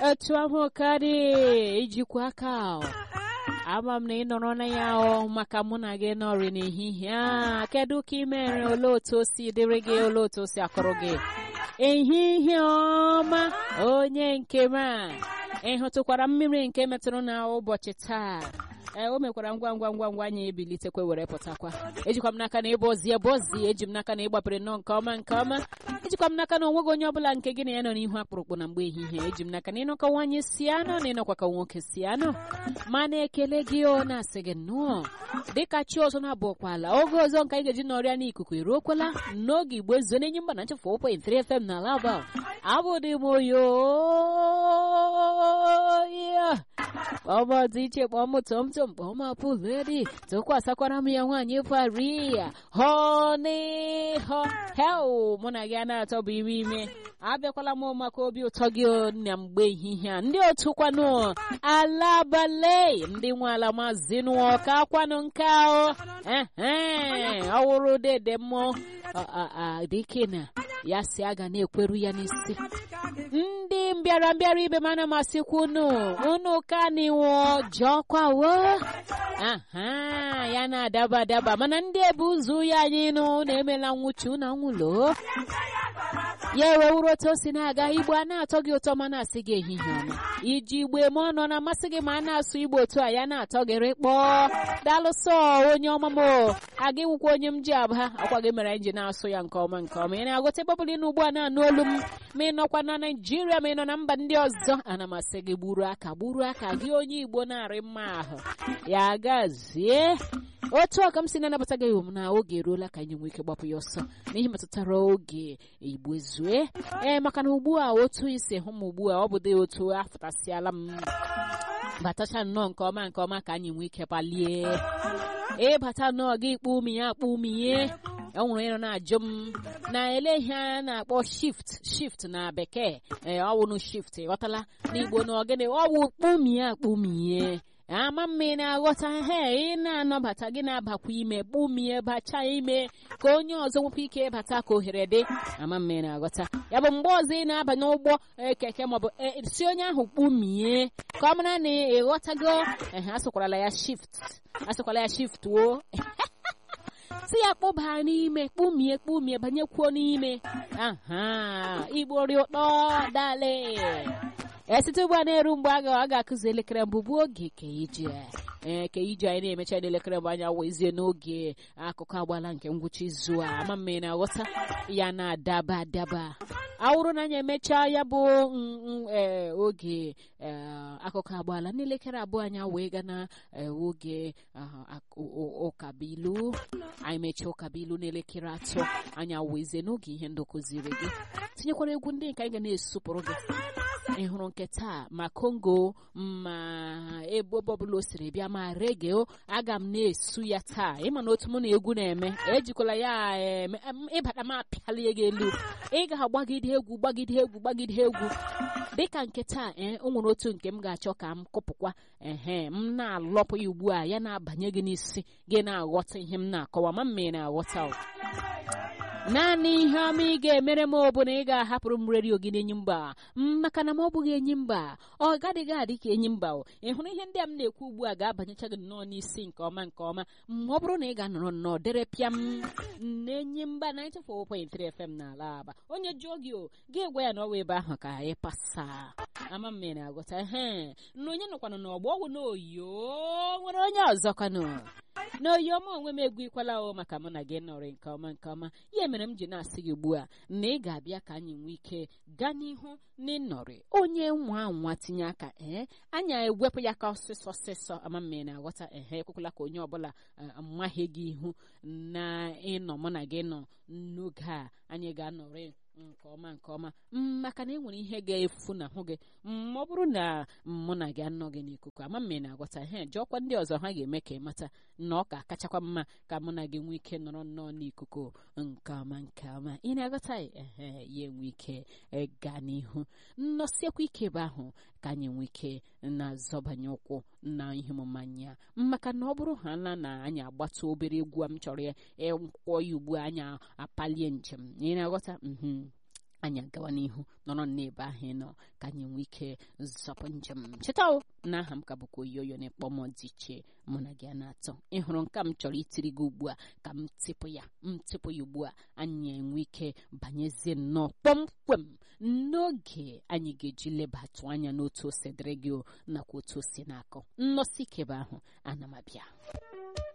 otu ahụ karị ijikwa aka ama m na ị nọrọ na ya ọ maka mụ na gị nọrị n'ehihie a kedu ka ị mere olee otu o si dịrị gị olee otu o si akọrọ gị ehihie ọma onye nke m a ị hụtụkwara mmiri nke metụrụ na ụbọchị taa ee o mekwara ngwa ngwa ngwa ngwa anyị ebilitekwa were pụtakwa ejikwa m n'aka na ịbụ ozi ebe ozi eji m n'aka na ịgbapere nnọọ nke ọma nke ọma ejikwa m n'aka na onweghị onye ọbụla nke gị na ya nọ n'ihu akpụrụkpụ na mgbe ehihie eji m n'aka na ịnọkọ nwaanyị si anọ na ịnọkwa ka nwoke si anọ ma na-ekele gị ọ na-asị gị nnọọ dịka chi ọzọ na-abụọkwala oge ọzọ nke anyị ga-eji nọrịa n'ikuku eruokwala n'oge igbo ezo na-enye mba na nchefu 4.3 FM na laba abụdị m oyo ọmọdụ iche kpọm tomtom kpọm apụledi tụkwasịkwara m ya nwaanyị paria họnịhọ hel mụ na gị a na-atọ bụ ime ime abịakwala m maka obi ụtọ gị na mgbe ehihie a ndị otu kwanụ alabale ndị nwe ala maazị nụọ ka kwanụ nke ahụ ọwụrụ dede mmụọ dike na ya si aga na-ekweru ya n'isi ndị mbịara mbịara ibe m ana m asịkwa unu unu ka niwo jọkwawo aha ya na-adaba adaba mana ndị ebu ụzọ ya anyị nụ na-emela nwụchu na nwụlo ya ewewuru otu o si na-aga igbo a na-atọ gị ụtọ ma na-asị gị ehihie ọma iji igbe ma ọ nọ na-amasị gị ma a na-asụ igbo otu a ya na-atọ gị rịkpọọ dalụsọ onye ọma m aga ịwụkwa onye m ji aba ọkwa gị mere anyị ji na-asụ ya nke ọma nke ọma ị na-agụta ebe ọbụla ị nọ ugbu a na-anụ olu m ma ị nọkwa na naijiria ma ị nọ na mba ndị ọzọ ana m asị gị gburu aka gburu aka gị onye igbo na-arị mma ahụ ya gazie otu ọka m si na-anabata gị m na oge eruola ka anyị nwee ike gbapụ ya ọsọ n'ihi metụtara oge igbo zue ee maka na ugbu a otu isi hụ m ugbu a ọ bụ dị otu afụtasịala m batacha nnọọ nke ọma nke ọma ka anyị nwee ike palie ịbata nnọọ gị kpụ umi ya akpụ umi ye ọ nwere ịnọ na-ajụ m na ele ihe a na-akpọ shift shift na bekee ee ọwụnụ shift ghọtala n'igbo na ogene ọwụ kpumie akpumie ama mma ị na-aghọta he ị na-anabata gị na-abakwa ime kpumie bacha ime ka onye ọzọ nwekwa ike ịbata ka ohere dị ama mma ị na-aghọta ya bụ mgbe ọzọ ị na-aba n'ụgbọ keke maọbụ si onye ahụ kpumie ka ọ mara na ịghọtago ehe asụkwarala ya shift asụkwala ya shift o si ya kpụba n'ime kpumie kpumie banyekwuo n'ime aha igbo ri ụtọ dale esite ugbu a na-eru mgbe a ga-akụzi elekere mbụ bụ oge ka ije ee ka ije anyị na-emecha n'elekere mbụ anya wezie n'oge akụkọ agbala nke ngwụcha izu a ama mma ị na-aghọta ya na-adaba adaba awụrụ na anyị emechaa ya bụ oge akụkọ agbala n'elekere abụọ anya wee ga na oge ụkabilu anyị mechaa ụkabilu n'elekere atọ anya wezie n'oge ihe ndị kụziri gị tinyekwara egwu ndị nke anyị ga na-esupụrụ gị ị hụrụ nke taa ma kongo ma ebe ọbụla o siri bịa ma rege aga m na-esu ya taa ịma na otu mụ na egwu na-eme ejikwala ya ịbata m apịalie gị elu ị ga-agbagide egwu gbagide egwu gbagide egwu dịka nke taa ee o nwere otu nke m ga-achọ ka m kụpụkwa ehe m na-alọpụ ya ugbu a ya na-abanye gị n'isi gị na-aghọta ihe m na-akọwa ma mma ị na-aghọta naanị ihe ọma ị ga-emere m ọ bụ na ị ga-ahapụrụ m redio gị n'enyi mba maka na ma ọ bụghị enyi mba ọ gadịghị adị ka enyi mba ị hụrụ ihe ndị a m na-ekwu ugbu a ga-abanyecha gị nnọọ n'isi nke ọma nke ọma ma ọ bụrụ na ị ga-anọrọ nnọọ dere pịam na-enyi mba 94.3 FM n'ala aba onye jụọ gị o gị gwa ya na ọwa ebe ahụ ka ị pasa ama mme na-agụta he na onye nọkwanụ n'ọgbọ ọgwụ na oyo nwere onye ọzọ kwanụ n'oyi ọma onwe m egwu ikwala o maka mụ na gị nọrị nke ọma nke ọma ya mere m ji na-asị gị ugbu a na ị ga-abịa ka anyị nwee ike gaa n'ihu na ịnọrị onye nwa nwa tinye aka ee anyị ewepụ ya ka ọsịsọ ọsịsọ ama mme na-aghọta ehe ekwekwala ka onye ọbụla amaghị gị ihu na ịnọ mụ na gị nọ n'oge a anyị ga-anọrị nke ọma nke ọma maka na enwere ihe ga-efu n'ahụ gị ma ọ bụrụ na mụ na gị anọghị n'ikuku ama mme na-agwata he jụọkwa ndị ọzọ ha ga-eme ka ịmata na ọ ka kachakwa mma ka mụ na gị nwee ike nọrọ nnọọ n'ikuku nke ọma nke ọma ị na-aghọta ehe ya enwe ike gaa n'ihu nnọsiekwa ike ebe ahụ ka anyị nwee ike na-azọbanye ụkwụ na ihe omume anya maka na ọ bụrụ ha na na anyị agbata obere egwu a m chọrọ ya ịkwọ ya ugbu a anyị apalie njem ị na-aghọta anyị agawa n'ihu nọrọ n'ebe ahụ ị nọ ka anyị nwee ike zọpụ njem cheta o na aha m ka bụkwa oyoyo na-ekpọ m dị iche mụ na gị a na-atọ ị hụrụ nke m chọrọ itiri gị ugbu a ka m tịpụ ya m tịpụ ya ugbu a anyị enwe ike banyezie nnọọ kpọmkwem n'oge anyị ga-eji lebatụ anya n'otu o si dịrị gị nakwa otu o si na-akọ nnọsi ikebe ahụ ana m abịa